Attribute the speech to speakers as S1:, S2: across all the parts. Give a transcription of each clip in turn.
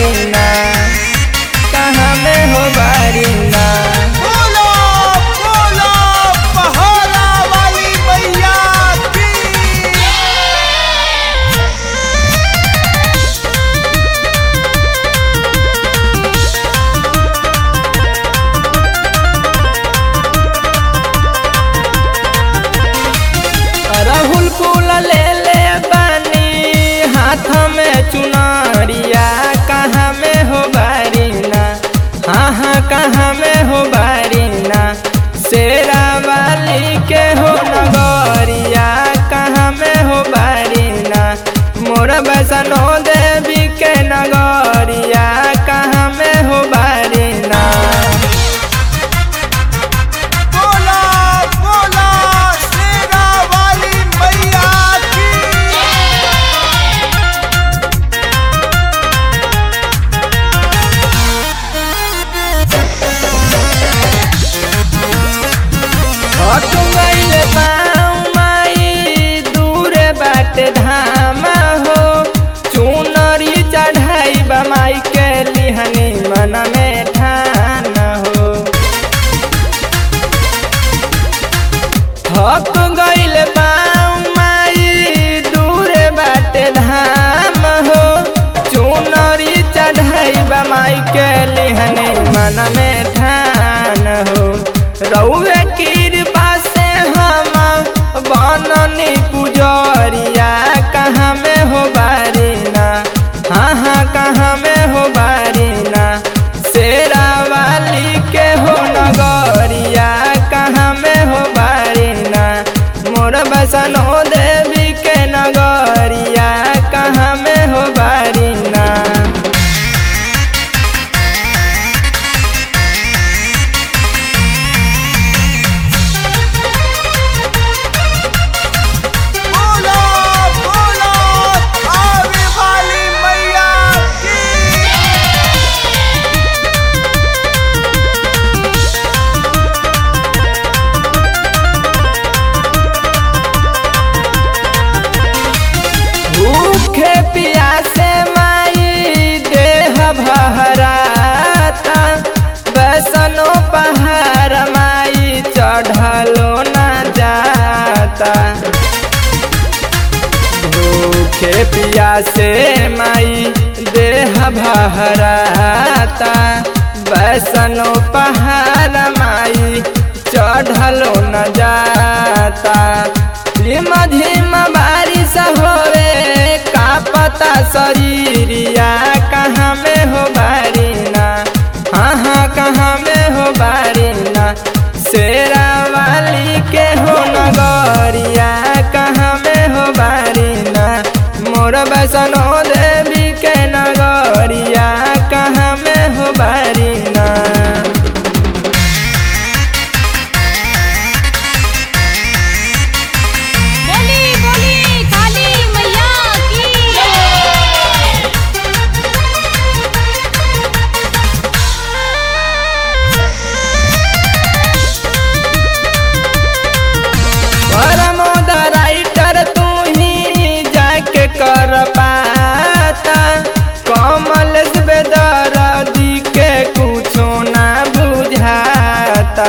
S1: बारीना कहाँ में हो बारीना
S2: बोलो बोलो पहला वाली मैया की
S1: राहुल फूल ले ले बानी हाथ में चुनरिया कहाँ में हो बारीना हाँ हाँ कहाँ में हो बारीना शेरा वाली के हो नगरिया कहाँ में हो बारीना मोर बसनो देवी के नगरिया कहाँ में हो बारीना
S2: बोला बोला शेरा वाली मैया की
S1: अटुंगैल पाऊ माई दूर बाट धाम हो चुनरी चढ़ाई माई के लिहनी मन में ठान हो थक गइल पाऊ माई दूर बाट धाम हो चुनरी चढ़ाई माई के लिहनी मन में ठान हो रउए कृपा से हम बननी पुजरिया कहाँ में हो बारीना हाँ हाँ कहाँ में हो बारीना शेरा वाली के हो नगरिया कहाँ में हो बारीना मोर बसनो देवी के नगरिया कहाँ में हो बारीना
S2: बोलो बोलो आवे वाली मैया की
S1: भूखे प्यासे माई देह भहराता बसनो पहाड़ माई चढ़लो न जाता भूखे प्यासे माई देह भहराता बसनो पहाड़ माई चढ़लो न जाता धीम धीम बारिश होवे का पता शरीरिया कहाँ में हो बारीना हाँ हाँ कहाँ में हो बारीना शेरा वाली के हो नगरिया कहाँ में हो बारीना मोर बसनो देवी के नगरिया कहाँ में हो बारीना
S3: बोली बोली काली मैया की
S1: परमोद राइटर तू ही जाके कर पाता कमल बेदरदी के कुछो ना बुझाता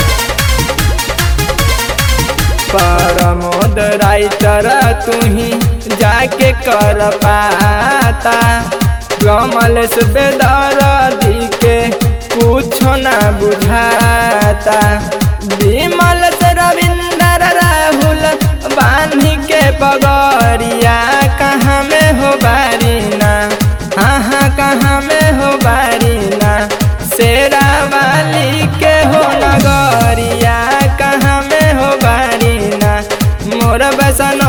S1: परमोद राइटर तू ही जाके कर पाता कमल बेदरदी के कुछो ना बुझाता विमल से रविंदर राहुल बानी के पगरिया कहाँ में हो बारीना हाँ हाँ कहाँ में हो बारीना शेरा वाली के हो नगरिया कहाँ में हो बारीना मोर बसनो